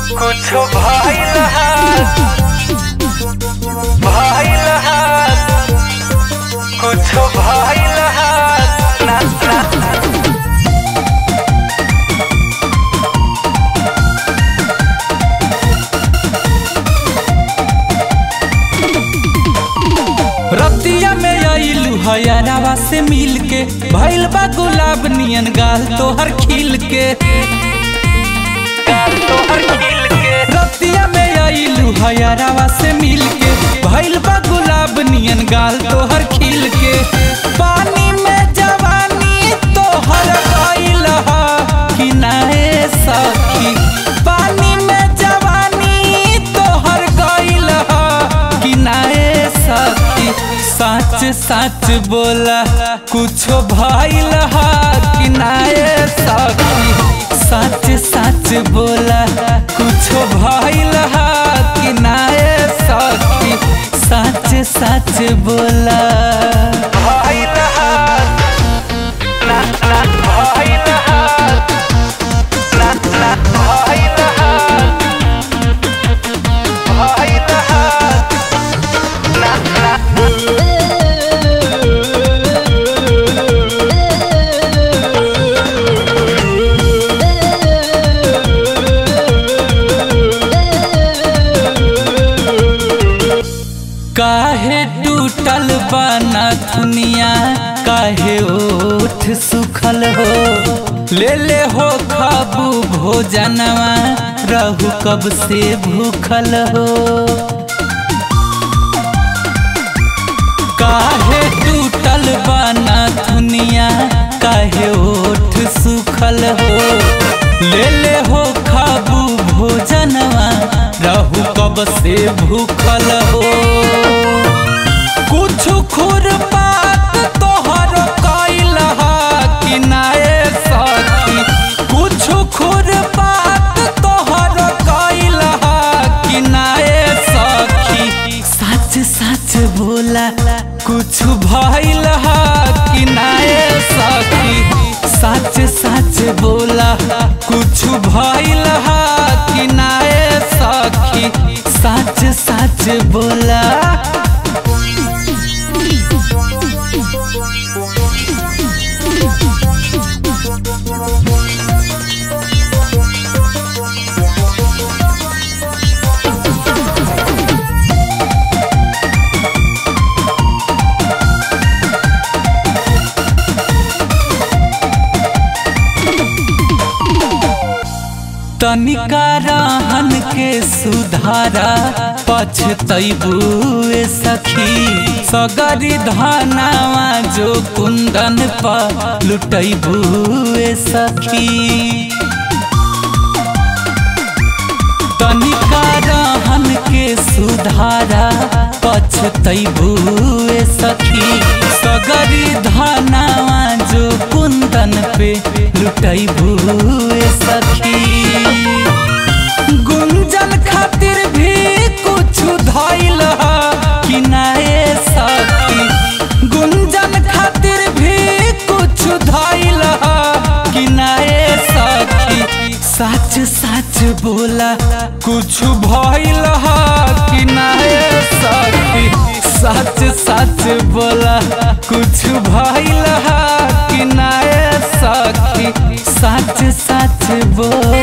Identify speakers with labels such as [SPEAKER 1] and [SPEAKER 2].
[SPEAKER 1] कुछो भइल हाथ भइल हाथ कुछो भइल हाथ ना ना
[SPEAKER 2] रतिया में आइलू हयारावा से मिल के भइल बा गुलाब नियन गाल तोहर खिल के
[SPEAKER 1] गाल तोहर खिल के
[SPEAKER 2] रतिया में आइलू हयारावा से मिल के भइल बा गुलाब नियन गाल तोहर खिल के पानी में जवानी तोहर गइल हा कि नाए सखी पानी में जवानी तोहर गइल हा कि नाए सखी सच सच बोला कुछो भइल हा कि नाए सखी सच सच बोला कुछो भइल हा कि नाए सखी सच सच बोला
[SPEAKER 1] भइल हाथ ना ना भइल हाथ ना ना भइल हाथ भइल हाथ ना ना
[SPEAKER 2] काहे टूटल बना दुनिया काहे ओठ सुखल हो ले ले हो खाबू भोजनवा रहू कब से भूखल हो काहे टूटल बना दुनिया काहे ओठ सुखल हो ले ले हो खाबू भोजनवा रहू कब से भूखल हो कुछ खुर बात तोहर कैल हा कि नाए सखी कुछ खुर बात तोहर कैल हा कि नाए सखी सच सच बोला कुछ भइल हा कि नाए सखी सच सच बोला कुछ भइल हा कि नाए सखी सच सच बोला तनिका रहन के सुधारा पछतैबुए सखी सगरी धनावा जो कुंदन पर लुटैबुए सखी तनिका रहन के सुधारा पछतैबुए सखी सगरी धनावा जो कुंदन पे लुटैबुए सखी गुंजन खातिर भी कुछ धैल हा कि नाए सखी गुंजन खातिर भी कुछ धैल हा कि नाए सखी सच सच बोला कुछ भइल हा कि नाए सखी सच सच बोला कुछ भइल हा कि नाए सखी सच सच बोला